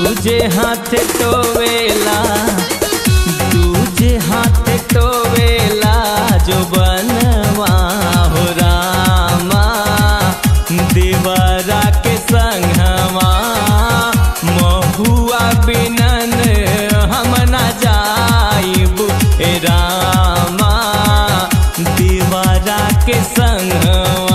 दूजे हाथ टोवेला दूजे हाथ टोवेला जो बनवा हो रामा देवरा के संगवा महुआ बिनन हम न जाइब ए रामा देवरा के संगवा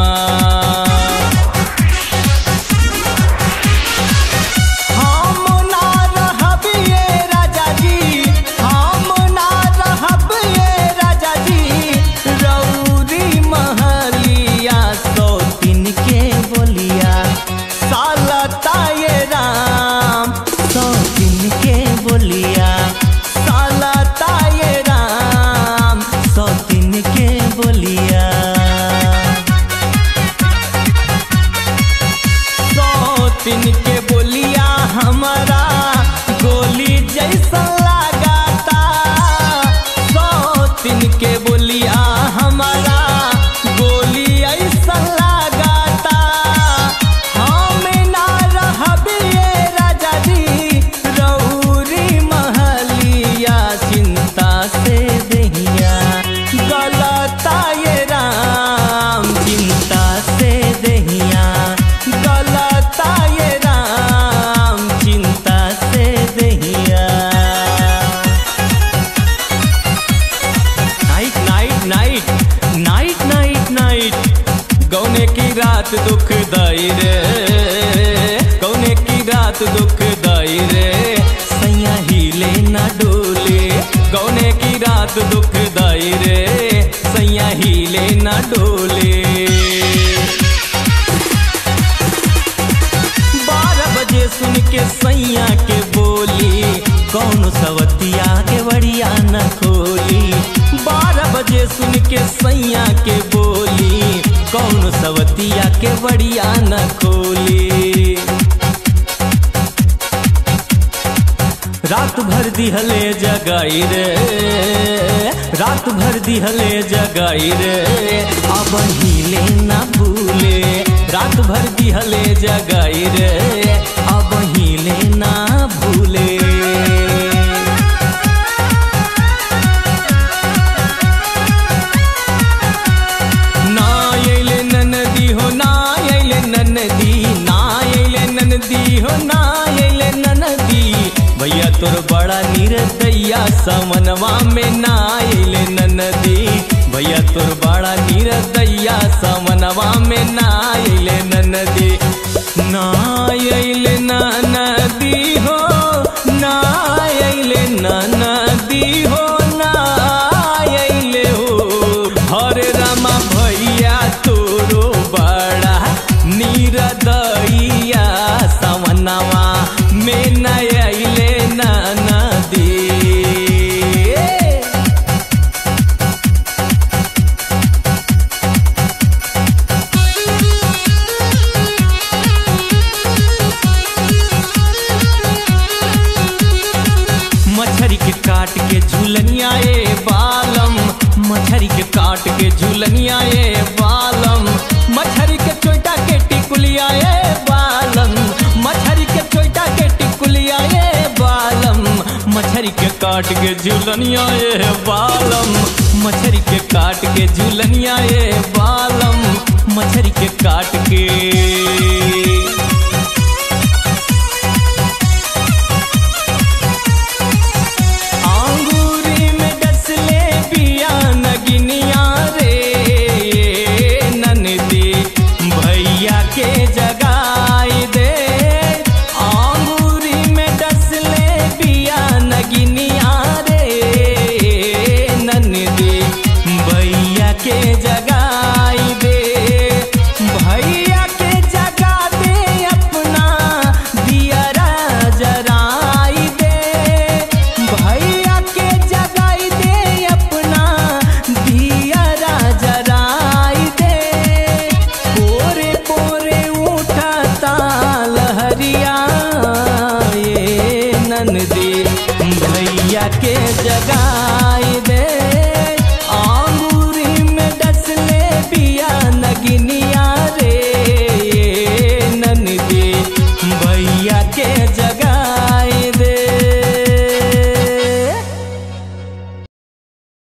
हम ना रहब ये राजा जी हम ना रहब ये राजा जी रौरी महलिया सौ दिन के बोलिया सालता ये राम सौ दिन के बोलिया सालता ये राम सौ दिन के बोलिया सौतिन के बोलिया हमारा गोली जैसा लगाता सौतिन के बोलिया हमारा गोली ऐसा लगाता हम ना रहब ये राजा जी रौरी महलिया चिंता से दहिया गलता ये राम चिंता से दहिया गलता ये राम चिंता से दहिया night night night night night night गौने की रात दुख दाई रे गौने की रात दुख दाई रे सैया हिले ना डोले गौने की रात दुख दाई रे सैया हिले ना डोले बारह बजे सुन के सैया के बोली कौन सवतिया के बड़िया न खोली बारह बजे सुन के सैया के बोली कौन सवतिया के बड़िया न खोली रात भर दिहले जगाई रे रात भर दिहले जगाई रे अब हिले ना भूले रात भर दिहले जगाई रे अब हिले ना भूले ना अइले ननदी हो ना अइले ननदी ना अइले ननदी हो ना अइले ननदी भैया तोर बड़ा निरदैया समनवा में ना अइले ननदी भैया तोर बड़ा निरदैया समनवा में ना अइले ननदी ना अइले ननदी हो ना अइले ननदी हो ना अइले हो हरे रामा भैया तोरो बड़ा निरदैया समनवा में न अइले नदी मछरी के काट के झूलनिया ए बालम मछरी के काट के झूलनिया ए बालम मछरी के चोटा के टिकुलिया ए बालम मछरी के चोटा के टिकुलिया ए बालम मछरी के काट के झूलनिया ए बालम मछरी के काट के झूलनिया ए बालम मछरी के काट के आंगूरी में डसले पिया नगिनिया रे ननदी भैया के जगाई दे आंगूरी में डसले पिया नगिनिया रे ननदी भैया के जगाई दे भैया के जगा दे अपना दियरा जराई दे भैया के जगाई दे अपना दियरा जराई दे पोरे पोरे उठता लहरिया ये ननदी भैया के जगा